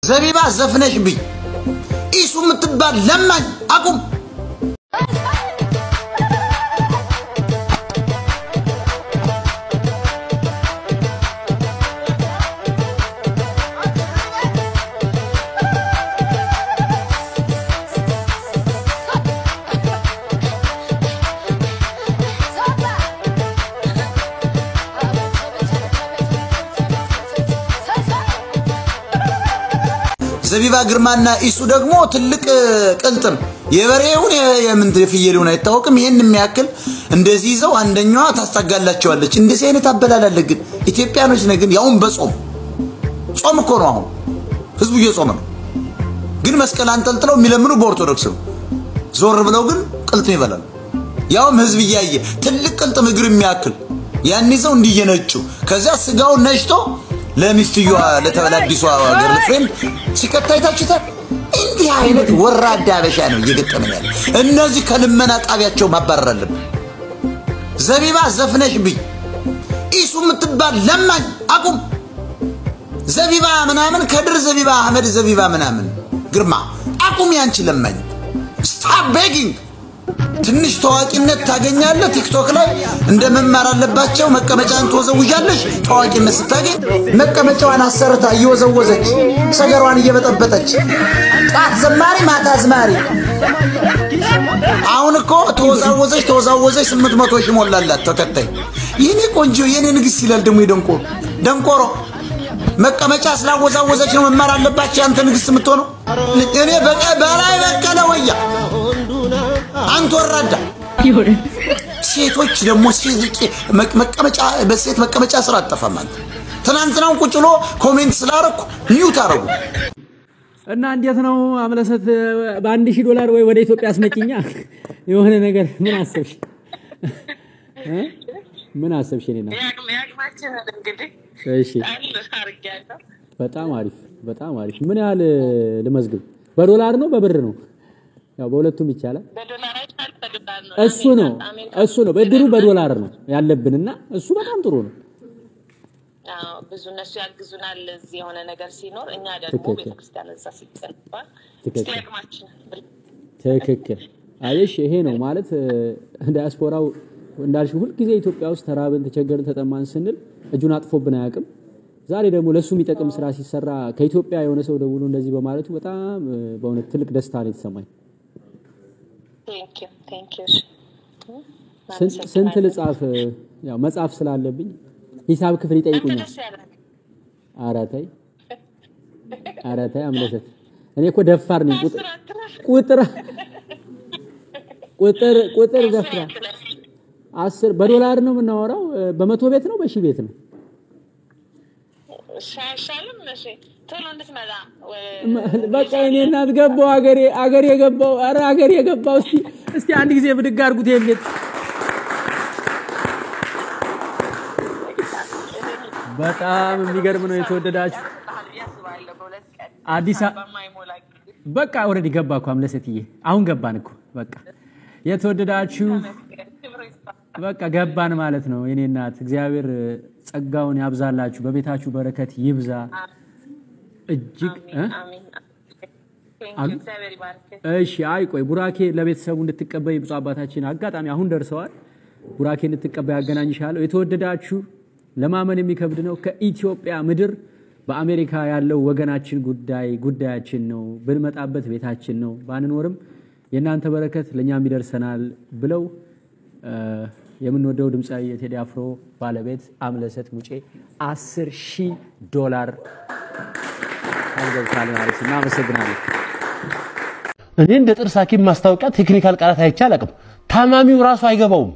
ዘቢባ ዘፍነሽ ብኝ ኢሱ የምትባል ለማኝ አቁም። ዘቢባ ግርማና ኢሱ ደግሞ ትልቅ ቅልጥም የበሬውን የምን የፍየሌውን አይታወቅም። ይሄን የሚያክል እንደዚህ ይዘው አንደኛዋ ታስታጋላቸዋለች። እንደዚህ አይነት አበላላለ ግን ኢትዮጵያኖች ነህ ግን ያውን በጾም ጾም እኮ ነው። አሁን ህዝቡ እየጾመ ነው። ግን መስቀል አንጠልጥለው የሚለምኑ በኦርቶዶክስ ነው። ዞር ብለው ግን ቅልጥም ይበላሉ። ያውም ህዝብ እያየ ትልቅ ቅልጥም እግር የሚያክል ያን ይዘው እንዲየነጩ ከዚያ ስጋውን ነጭቶ ለሚስትየዋ ለተበላ አዲሷ ገርል ፍሬንድ ሲከታ አይታችሁታል። እንዲህ አይነት ወራዳ አበሻ ነው እየገጠመን ያለ። እነዚህ ከልመና ጣቢያቸው ማባረር አለብን። ዘቢባ ዘፍነሽ ብኝ ኢሱ የምትባል ለማኝ አቁም። ዘቢባ ምናምን ከድር ዘቢባ አህመድ ዘቢባ ምናምን ግርማ አቁም። ያንቺ ለማኝ ስታፕ ቤጊንግ ትንሽ ታዋቂነት ታገኛለህ። ቲክቶክ ላይ እንደ መማር አለባቸው። መቀመጫን ትወዘውዣለሽ። ታዋቂነት ስታገኝ መቀመጫዋን አሰርታ እየወዘወዘች ሰገሯን እየበጠበጠች ጣት ዘማሪ ማታ አዝማሪ። አሁን እኮ ተወዛወዘች ተወዛወዘች ስምንት መቶ ሺህ ሞላላት ተከታይ። የኔ ቆንጆ የኔ ንግስት ይላል ደግሞ ደንቆሮ ደንቆሮ መቀመጫ ስላወዛወዘች ነው መማር አለባቸው። ያንተ ንግስት የምትሆነው እኔ በላይ በቀለ ወያ አንተ ወራዳ ሴቶች ደግሞ መቀመጫ በሴት መቀመጫ ስራ አጠፋም። አንተ ትናንትናውን ቁጭ ብሎ ኮሜንት ስላረኩ ሚዩት አረጉ እና እንዴት ነው አምለሰት በአንድ ሺህ ዶላር ወይ ወደ ኢትዮጵያ አስመጭኛ የሆነ ነገር ምን አሰብሽ? ምን አሰብሽ? እኔና እሺ፣ በጣም አሪፍ በጣም አሪፍ። ምን ያህል ልመዝግብ? በዶላር ነው በብር ነው? ያው በሁለቱም ይቻላል። እሱ ነው እሱ ነው ብድሩ በዶላር ነው ያለብንና እሱ በጣም ጥሩ ነው። ብዙ እነሱ ያግዙናል እዚህ የሆነ ነገር ሲኖር፣ እኛ ደግሞ ቤተክርስቲያን እዛ ሲገነባ ትክክል። አየሽ፣ ይሄ ነው ማለት ዲያስፖራው እንዳልሽ ሁልጊዜ ኢትዮጵያ ውስጥ ተራብን፣ ተቸገርን፣ ተጠማን ስንል እጁን አጥፎብን አያውቅም። ዛሬ ደግሞ ለሱ የሚጠቅም ስራ ሲሰራ ከኢትዮጵያ የሆነ ሰው ደውሎ እንደዚህ በማለቱ በጣም በእውነት ትልቅ ደስታ ነው የተሰማኝ። ስንት ልጻፍ? ያው መጻፍ ስላለብኝ ሂሳብ ክፍል ይጠይቁኛል። ኧረ ተይ ኧረ ተይ አምለሰት፣ እኔ እኮ ደፋር ነኝ። ቁጥር ቁጥር ቁጥር ደፍራ አስር በዶላር ነው የምናወራው። በመቶ ቤት ነው በሺህ ቤት ነው? በቃ እኔ እናት ገባው አገሬ አገሬ ገባው። ኧረ አገሬ ገባው። እስቲ እስቲ አንድ ጊዜ ብድግ አድርጉት ይሄን ቤት። በጣም የሚገርም ነው። የተወደዳችሁ አዲስ በቃ ኦልሬዲ ገባ እኮ አምለሰትዬ፣ አሁን ገባን እኮ በቃ የተወደዳችሁ በቃ ገባን ማለት ነው። የኔ እናት እግዚአብሔር ጸጋውን ያብዛላችሁ፣ በቤታችሁ በረከት ይብዛ። እጅግ እሺ። አይ ቆይ ቡራኬ ለቤተሰቡ እንድትቀበይ ብፁዕ አባታችን አጋጣሚ አሁን ደርሰዋል። ቡራኬ እንድትቀበይ ያገናኝሻለሁ። የተወደዳችሁ ለማመን የሚከብድ ነው። ከኢትዮጵያ ምድር በአሜሪካ ያለው ወገናችን ጉዳይ ጉዳያችን ነው። ብንመጣበት ቤታችን ነው፣ ባንኖርም የእናንተ በረከት ለእኛም ይደርሰናል ብለው የምንወደው ድምፃዊ የቴዲ አፍሮ ባለቤት አምለሰት ሙጬ አስር ሺህ ዶላር ገብታል ማለት ነው። እናመሰግናለን። እኔ እንደ ጥርስ ሐኪም ማስታወቂያ ቴክኒካል ቃላት አይቼ አላውቅም። ታማሚው ራሱ አይገባውም።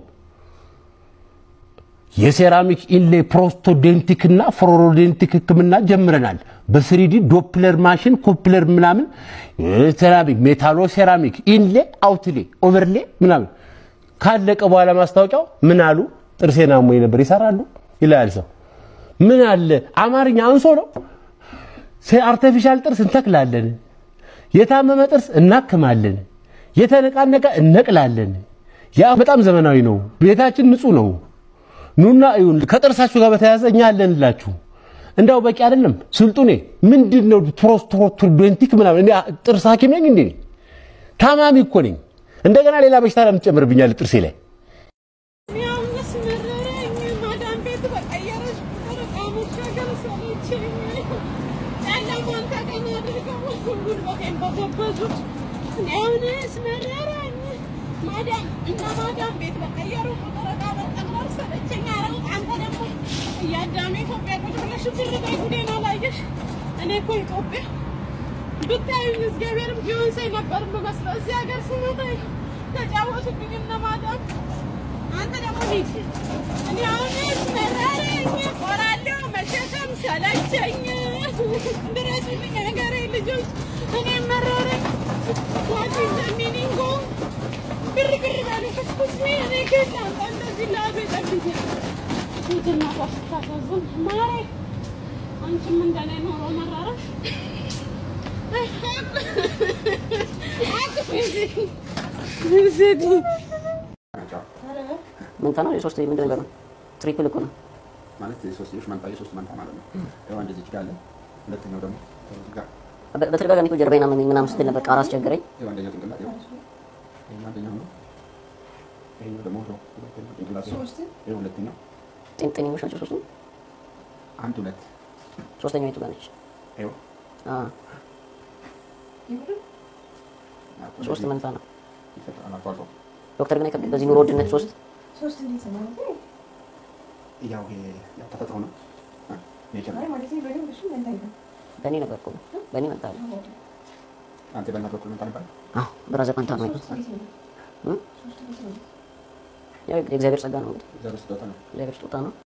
የሴራሚክ ኢንሌ ፕሮስቶዴንቲክ እና ፍሎሮዴንቲክ ሕክምና ጀምረናል። በስሪዲ ዶፕለር ማሽን ኮፕለር ምናምን ሴራሚክ ሜታሎ ሴራሚክ ኢንሌ አውትሌ ኦቨርሌ ምናምን ካለቀ በኋላ ማስታወቂያው ምን አሉ? ጥርሴን አሞኝ ነበር ይሰራሉ ይላል ሰው። ምን አለ አማርኛ አንሶ ነው። አርቲፊሻል ጥርስ እንተክላለን፣ የታመመ ጥርስ እናክማለን፣ የተነቃነቀ እነቅላለን። ያ በጣም ዘመናዊ ነው። ቤታችን ንጹህ ነው። ኑና እዩን። ከጥርሳችሁ ጋር በተያያዘ እኛ አለንላችሁ። እንዳው በቂ አይደለም። ስልጡኔ ምንድን ነው ፕሮስቶዶንቲክ ምናምን? እኔ ጥርስ ሐኪም ነኝ እንዴ? ታማሚ እኮ ነኝ። እንደገና ሌላ በሽታ ለምን ትጨምርብኛለህ ጥርሴ ላይ? ያውስ መረረኝ ማዳም ቤት በቀየረች ቁጥር ዕቃ መሻገር ሰለቸኝ። ጨለማን ተገን አድርገው ጉልበቴን በዘበዙት። እኔ አሁንስ መረረኝ ማዳም እና ማዳም ቤት በቀየሩ ቁጥር ዕቃ መጨመር ሰለቸኝ። ኧረ አንተ ደግሞ እያዳሜ ኢትዮጵያ ቁጭ ብለሽ ብር በይ ጉዴን አላየሽ? እኔ እኮ ኢትዮጵያ ብታዩኝ እግዚአብሔርም ቢሆን ሰይ ነበር የምመስለው። እዚህ ሀገር ስመጣ ተጫወቱብኝ እነ ማዳም አንተ ደግሞ ሂድ። እኔ አሁንስ መረረኝ፣ ቆራለሁ፣ መሸከም ሰለቸኝ። ድረሱልኝ ሀገሬ ልጆች፣ እኔ መረረኝ። ዋት ኢዝ ዘ ሚኒንግ ኦፍ ብር ብር በሉ ክስኩስ ሚ እኔ ግን ላምጣ እንደዚህ ላቤ ጠብዬ ሂድና ኳስ ታሳዝን ማሬ፣ አንቺም እንደኔ ኖሮ መረረሽ። መንታ ነው የሶስት ምንድን ነገር ነው? ትሪፕል እኮ ነው። ማለት የሶስትዮሽ መንታ የሶስት መንታ ማለት ነው። ያው አንድ እዚህ ጋር አለ። ሁለተኛው ደግሞ እዚህ ጋር በ- በተደጋጋሚ እኮ ጀርባዬን አመመኝ ምናምን ስትል ነበር። ቃል አስቸገረኝ። ያው አንደኛው ጭንቅላት ያው ይሄኛው አንደኛው ነው። ይሄኛው ደግሞ ነው ሁለተኛው ጭንቅላት ነው። ይሄ ሁለተኛው ጤንጤኞች ናቸው ሶስቱ። አንድ ሁለት ሶስተኛው የቱ ጋር ነች? ይኸው አ ሶስት መንታ ነው። ይፈጠራል አልፎ አልፎ። ዶክተር ግን አይከብድም በዚህ ኑሮ ውድነት ሶስት ያው ይሄ ያው ተፈጥሮ ነው። አ፣ ኔቸር ነው። በእኔ ነበር እኮ በእኔ መንታ ነው። አንተ በእናትህ በኩል መንታ ነበር። አዎ ብራዘር መንታ ነው። እም? ያው የእግዚአብሔር ጸጋ ነው እንግዲህ እግዚአብሔር ስጦታ ነው። እግዚአብሔር ስጦታ ነው።